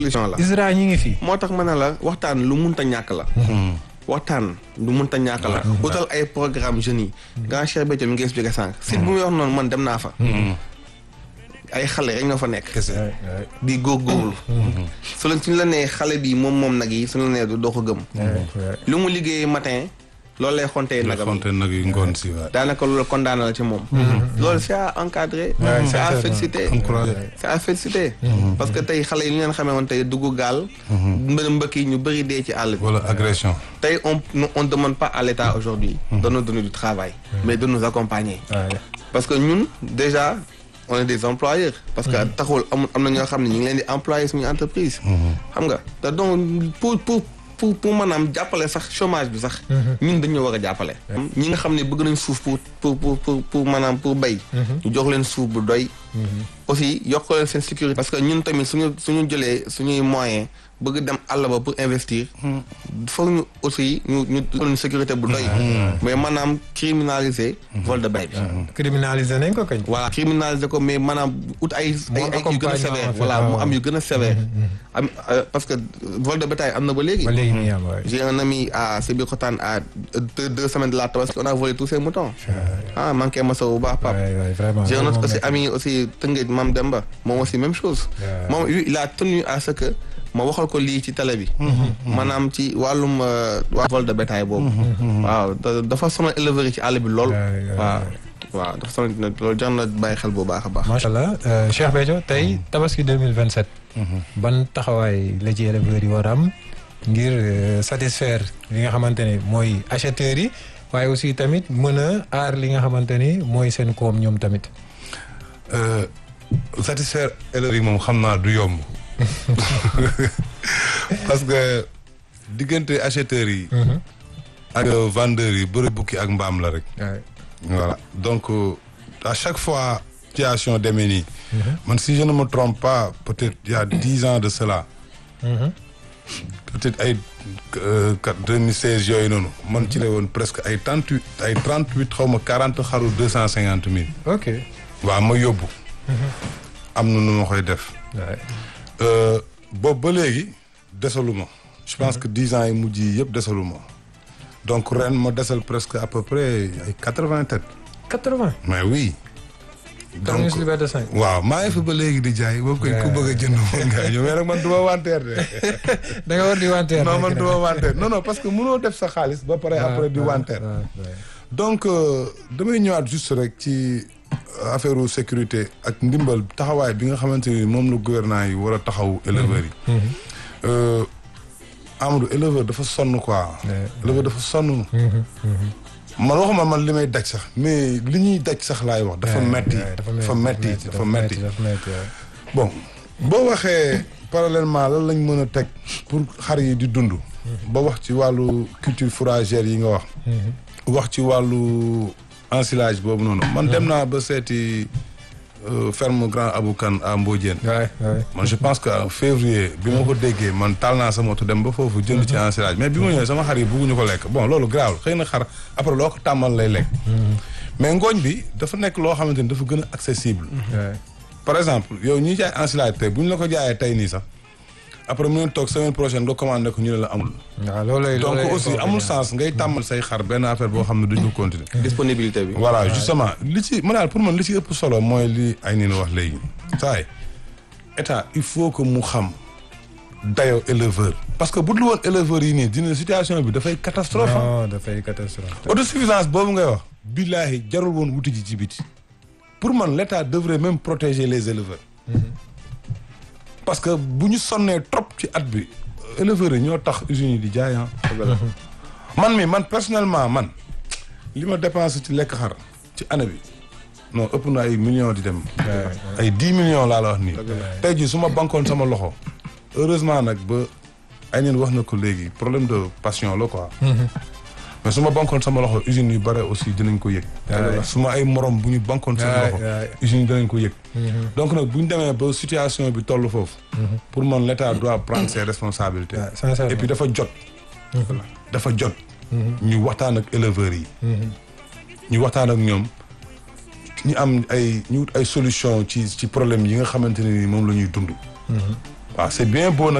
solution la ISRA ñi ngi fi. moo tax ma ne la waxtaan lu munta ñàkk la waxtaan lu munta ñàkk la utal ay programme jeunes yi grand Cheikh Béthio mi ngi expliqué sànq site bu muy wax noonu man dem naa fa ay xale rek ñoo fa nekk kese di góorgóorlu su la suñu la nee xale bi moom moom nag yi suñu la nee du doo ko gëm lu mu liggéey matin loolu lay xontee nga nagam xonte nag yu ngoon si waay daanaka loolu condamné la ci moom loolu c'est à encadrer c'est à féliciter encouragé c'est à féliciter parce que tey xale yi ñu leen xamee woon tey dugg gaal mbë mbëkk yi ñu bëri dee ci àll bi wala agression tey on on demande pas à l'État aujourd'hui de nous donner du travail mais de nous accompagner parce que ñun déjà on est des employeurs parce que taxul am am na ñoo xam ne ñu ngi leen di employer suñu entreprise xam nga te donc pour pour pour pour maanaam jàppale sax chômage bi sax ñun dañoo war a jàppale ñi nga xam ne bëgg nañ suuf pour pour pour pour pour maanaam pour bay ñu jox leen suuf bu doy aussi yokk leen seen sécurité parce que ñun tamit suñu suñu jëlee suñuy moyen bëgg dem àll ba pour investir foog ñu aussi ñu ñu jox leen sécurité bu doy mais maanaam criminaliser vol de bay bi criminalisé nañ ko kañ. voilà criminaliser ko mais maanaam ut ay ay ay yu gën a accompagnement sévère en fait, voilà mu waaw. am yu gën a sévère am euh, parce que vol de bétail am na ba léegi ba léegi nii am waay. j'ai un ami à Sébikotane à deux, deux semaines de la Tabaski on a volé tous ses moutons ah manqué ma sa bu baax pap waay waay vraiment. j'ai un autre loolu aussi moom ami aussi Tëngéej Mam Demba moom aussi même chose Ouais. moom lui, il a tenu à ce que ma waxal ko lii ci télé bi maanaam ci wàllum euh, waa vol de bétail boobu waaw da- dafa sonal éleveurs yi ci àll bi lool Ouais, ouais, waaw waaw dafa sonal nag loolu jar na bàyyi xel bu baax a baax macha allah euh, Cheikh Béthio tey tabaski 2027. ban taxawaay la ci éleveurs yi war a am ngir euh, satisfaire li nga xamante ne mooy acheteurs yi waaye aussi tamit mën a aar li nga xamante ni mooy seen koom ñoom tamit. Euh, satisfaire élèves yi moom xam naa du yomb parce que diggante acheteurs yi ak vendeurs yi bëri bukki ak mbaam la rek waay voilà donc euh, à chaque fois situation demee nii man si je ne me trompe pas peut-être il y a dix ans de cela peut-être ay deux mille seize yooyu noonu man ci la woon presque ay trente huit ay trente huit xaw ma quarante xaru deux cent cinquante mille ok. waaw ma yóbbu am na nu ma koy def waay Euh, boobu ba léegi desaluma je pense que dix ans yi mujj yi yëpp desaluma donc ren ma desal presque à peu près ay quatre vingt têtes 80. mais oui donc Terminus Liberté 5. waaw maa ngi fi ba léegi di jaay boobu koy ku bëgg a jënd moom nga ñëw mais nag man du ma wanteer de da nga war di wanteer. non rek man nag. du ma wanteer non non parce que mënoo def sa xaalis ba pare après di wanteer waay, waay. donc euh, damay ñëwaat juste rek ci affaire sécurité ak ndimbal taxawaay bi nga xamante ni moom la gouvernement yi war a taxaw éleveurs yi. Euh, Amadou éleveur dafa sonn quoi. éleveur dafa sonn. man waxuma man li may daj sax mais li ñuy daj sax laay wax. dafa metti dafa metti dafa metti dafa metti waay. bon boo waxee parallèlement lan lañ mën a teg pour xar yi di dund. ba wax ci wàllu culture fourragère yi nga wax. wax ci wàllu ensilage boobu noonu. man dem naa ba seeti euh, ferme Grand Abou Kane à Mbodiène. waay waay. man je pense que en février bi ma ko déggee man taal naa sama moto dem ba foofu jënd ci ensilage mais bi ma ñëwee sama xar yi bugguñu ko lekk bon loolu garaawul xëy na xar après loo ko tàmmal lay lekk. mais ngooñ bi dafa nekk loo xamante ni dafa gën a accessible. waay. par exemple yow ñuy jaay ensilage tey bu ñu la ko jaayee tey nii sax après mu ngi toog semaine prochaine nga commandé ko ñu ne la amul. waaw loolay donc loolay aussi inconvénient. amul sens ngay tàmmal say xar benn affaire boo xam ne duñ ko continuer. disponibilité bi voilà justement li ci ma daal pour man li ci ëpp solo mooy li ay nii wax léegi saay état il faut que mu xam dayoo éleveur parce que bu dul woon éleveurs yi nii dina situation bi dafay catastrophe ah. non dafay catastrophe. autosuffisance boobu ngay wax billaahi jarul woon wuti ji ci biti pour man l' état devrait même protéger les éleveurs parce que bu ñu sonnee trop ci at bi éleveurs yi ñoo tax usines yi di jaay ah. man mi man personnellement man li ma dépensé ci lekk xar ci année bi non ëpp na ay millions di dem. ay dix millions laa la wax nii. tey jii su ma bankoon sama loxo heureusement nag ba ay neen wax na ko léegi problème de passion la quoi. mais su ma bankoon sama loxo usines yu bare aussi dinañ ko yëg. su ma ay morom bu ñu bankoon sama loxo usines yi dinañ ko yëg. donc nag bu ñu demee ba situation bi toll foofu. pour man l' état doit prendre ses responsabilités. et puis dafa jot. dafa jot. ñu waxtaan ak éleveurs yi. ñu waxtaan ak ñoom ñu am ay ñu wut ay solution ci ci problème yi nga xamante ne ni moom la ñuy dund. waaw c'est bien beau nag